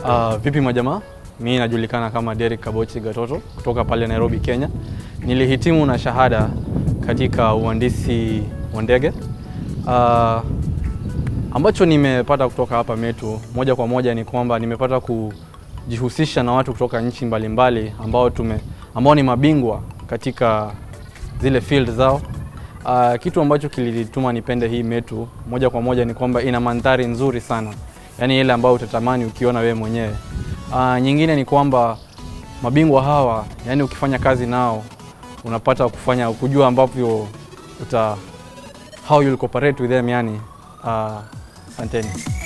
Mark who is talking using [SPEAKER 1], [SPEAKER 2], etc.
[SPEAKER 1] Uh, vipi majamaa, mi najulikana kama Derek Kabochi Gatoto kutoka pale Nairobi, Kenya. Nilihitimu na shahada katika uhandisi wa ndege. Uh, ambacho nimepata kutoka hapa Metu moja kwa moja ni kwamba nimepata kujihusisha na watu kutoka nchi mbalimbali ambao tume ambao ni mabingwa katika zile field zao. Uh, kitu ambacho kilituma nipende hii Metu moja kwa moja ni kwamba ina mandhari nzuri sana, yaani ile ambayo utatamani ukiona wewe mwenyewe. Uh, nyingine ni kwamba mabingwa hawa, yani ukifanya kazi nao unapata kufanya kujua ambavyo uta how you'll cooperate with them yani. Uh, asanteni.